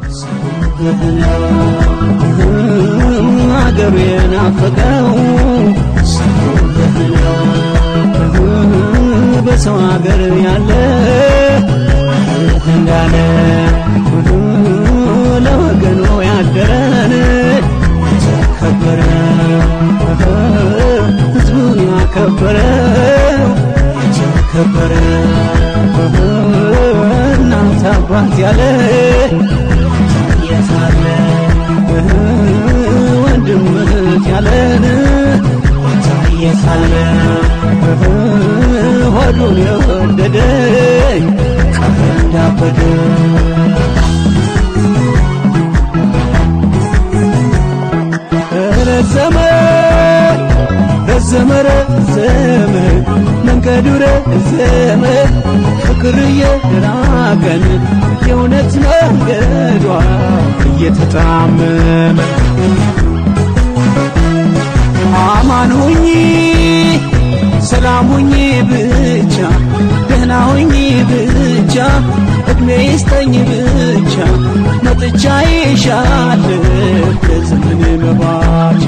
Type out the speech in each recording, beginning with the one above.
አገሩ የናፈቀው በሰው አገር ያለ እንዳለ ለወገኑ ያደረን ተከበረ ህዝቡን ያከበረው ተከበረ እናት አባት ያለ የታለ ወንድም እህት ያለን የታለ ሆዱን የወደደ ቀረ እንዳበደ ረዘመ ረዘመ ረዘመ መንገዱ ረዘመ ፍቅር እየራቀን የእውነት መንገዷ እየተጣመመ አማን ሁኚ ሰላም ሁኚ ብቻ ደህና ሁኚ ብቻ እድሜ ይስጠኝ ብቻ መጥቻ ይሻለሁ ለዘመን መባቻ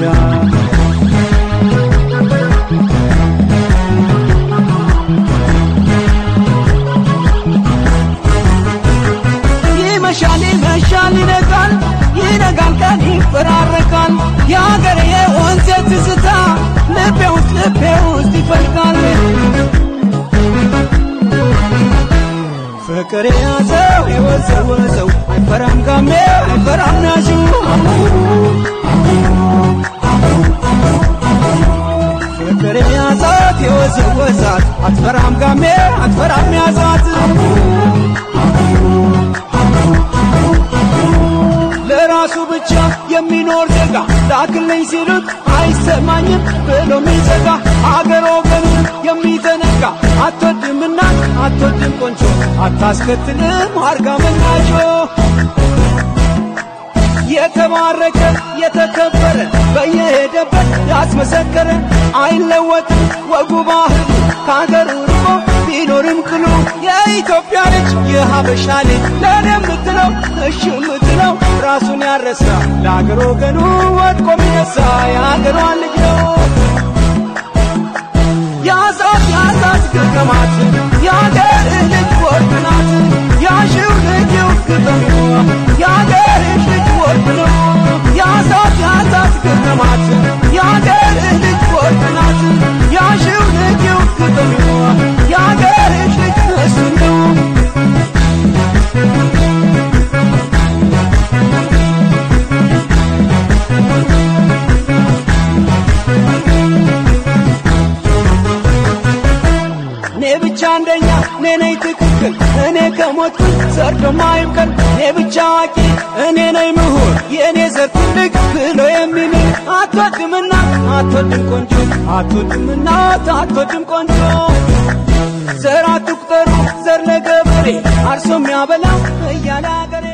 ይመሻል ይመሻል ይነጋል ይነጋል ቀን ይፈራረቃል የአገሬ የወንዝ ትዝታ ልቤ ውስጥ ልቤ ውስጥ ይፈልቃል ፍቅር የያዘው የወዘወዘው አይፈራም ጋሜ አይፈራም ናዡ ፍቅር የያዛት የወዘወዛት አትፈራም ጋሜ አትፈራም ያዛት ለራሱ ብቻ የሚኖር ዜጋ ላክልኝ ሲሉት አይሰማኝም ብሎ ሚዘጋ አገር ወገኑን የሚዘነጋ አትወድምና አትወድም ቆንጆ አታስከትልም አርጋ መናጆ የተባረከ የተከበረ በየሄደበት ያስመሰከረ አይለወጥም ወጉ ባህሉ ከአገሩ ርቆ ቢኖርም ቅሉ የኢትዮጵያ ልጅ የሀበሻ ልጅ ለእኔ የምትለው እሺ የምትለው ራሱን ያረሳ ለአገር ወገኑ ወድቆ ሚነሳ የአገሯን ልጅ ነው ያዛት ያዛት ግርግማት የአገርህ ልጅ ወርቅ ናት ያሽው ልጅ ግጥም የአገርህ ልጅ ወርቅ ነው ያዛት ያዛት ግርግማት የአገርህ ልጅ ወርቅ ናት ያሽው ልጅ ግጥም የአገርህ ልጅ እሱ ነው እኔ ብቻ አንደኛ እኔ ነኝ ትክክል እኔ ከሞትኩኝ ሰርዶ ማይብቀል እኔ ብቻ አዋቂ እኔ ነኝ ምሁር የእኔ ዘር ትልቅ ብሎ የሚምል አትወድምና አትወድም ቆንጆ አትወድምና አትወድም ቆንጆ ዘር አትቁጠሩ ዘር ለገበሬ አርሶ የሚያበላ እያለ አገሬ